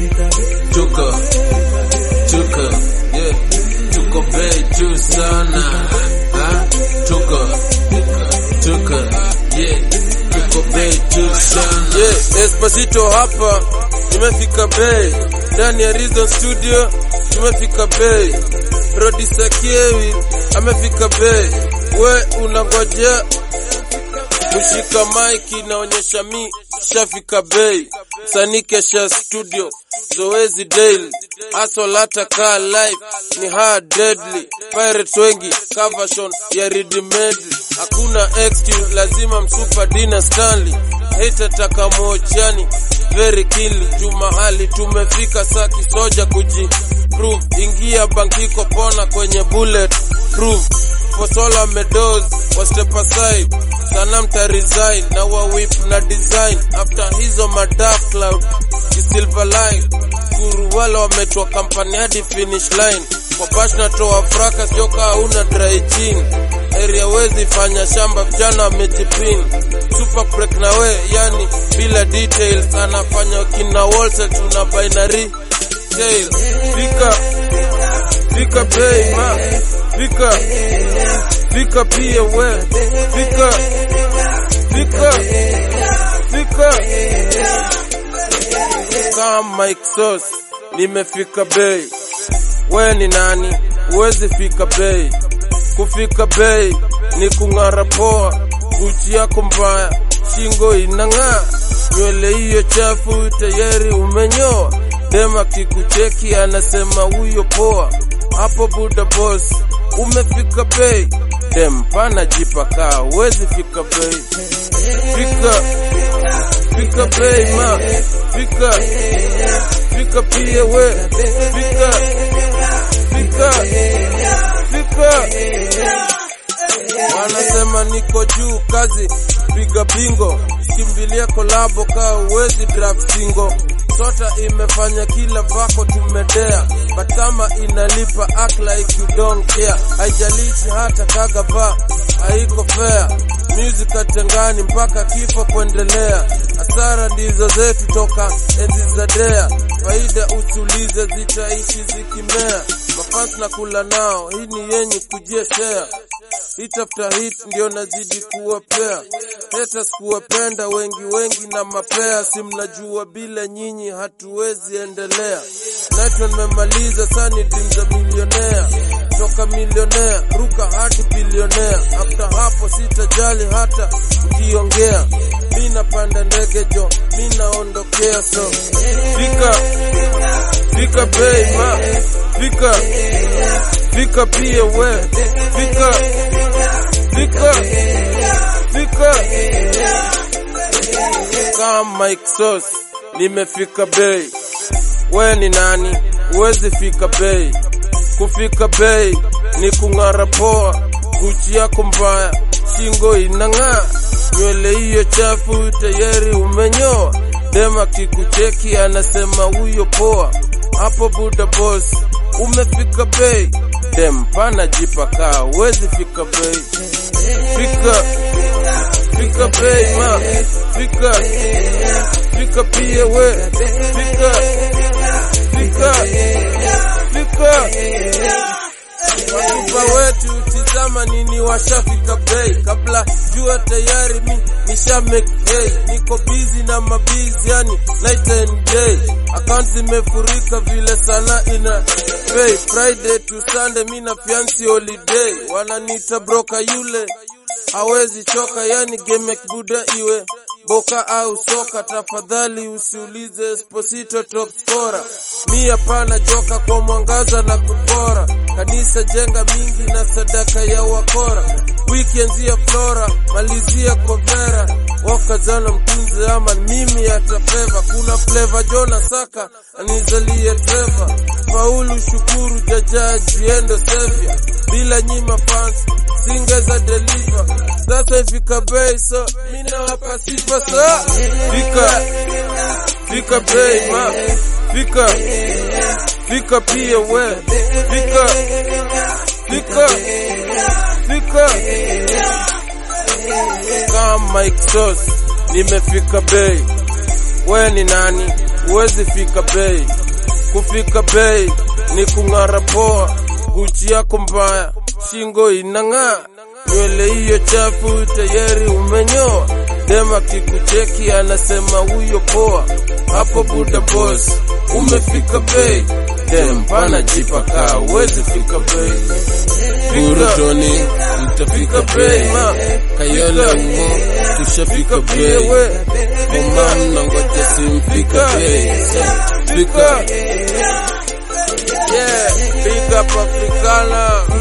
tuko tuko yeah tuko bei juu sana ha tuko tuko yeah tuko bei juu sana Yeah, Espacito hapa tumefika bei ndani ya Reason Studio tumefika bei producer Kiewi amefika bei we unangojea kushika maiki inaonyesha mi shafika bei sanikesha studio zoezi daily hustle hata kaa live ni hard deadly pirates wengi covershon ya ridimedly hakuna excuse lazima msupa dina stanley hata takamochani very kill tu mahali tumefika saa kisoja kuji prove ingia bankiko pona kwenye bullet proof Fosola medos wa step aside sana mta resign na wa whip na design after hizo ma dark cloud ki silver line kuru wala wametwa kampani hadi finish line kwa bash na toa fraka sio kaa una dry chin area wezi fanya shamba vijana wamejipin super break na we yani bila details anafanya kina Walter tuna binary tail fika fika pay ma fika fika pia we fika fika fika kama Mike Sauce nimefika bei we ni nani uwezi fika bei kufika bei ni kung'ara poa guchi yako mbaya shingo inang'aa nywele hiyo chafu tayari umenyoa dema kikucheki anasema huyo poa hapo buda boss umefika bei dem pana jipakaa uwezi fika bei fika fika bei ma fika fika pia we fika fika fika wanasema niko juu kazi piga bingo kimbilia kolabo kaa uwezi draft singo sota imefanya kila vako tumedea but kama inalipa act like you don't care haijalishi hata kagava haiko fair music atengani mpaka kifo kuendelea hasara ndizo zetu toka enzi za dea faida usulize zitaishi zikimea mafans na kula nao hii ni yenye kujieshea hit after hit ndio nazidi kuwapea haters kuwapenda wengi wengi na mapea si mnajua bila nyinyi hatuwezi endelea naitwa nimemaliza sani dream za milionea toka milionea ruka hadi bilionea after hapo sitajali hata ukiongea mi napanda ndege jo mi naondokea so fika fika bei ma fika fika pia we fika fika fika kama Mike Sauce nimefika bei we ni nani uwezi fika bei kufika bei ni kung'ara poa guchi yako mbaya shingo inang'aa nywele hiyo chafu tayari umenyoa dema kikucheki anasema huyo poa hapo buda boss umefika bei dem pana jipakaa uwezi fika bei fika fika bei ma fika fika pia we fika fika fika watupa wetu tizama nini washafika bei kabla jua tayari mi nisha make day niko busy na mabizi yani night and day account zimefurika vile sana ina pay friday to sunday mi na fiansi holiday wananiita broka yule hawezi choka yani game buda iwe boka au soka tafadhali usiulize Esposito top scorer mi hapana joka kwa mwangaza na kupora kanisa jenga mingi na sadaka ya wakora weekends ya flora malizia kovera wakazana mtunzi ama mimi atafeva kuna flavor jona saka anizalie treva faulu shukuru jajaji endo sevia bila nyima fans singeza deliver sasa ifika bei so mina wapa sifa sa fika fika bei ma fika fika pia we fika fika fika kama Mike Sauce nimefika bei we ni nani huwezi fika bei. Kufika bei ni kung'ara poa, Gucci yako mbaya, shingo inang'aa, nywele hiyo chafu tayari umenyoa. Dema kikucheki anasema huyo poa, hapo buda boss umefika bei. Dem pana jipaka, huwezi fika bei. Burutoni mtafika bei, Kayole mo tushafika bei, Oman nangoja simfika bei, fika Yeah, big up Africana.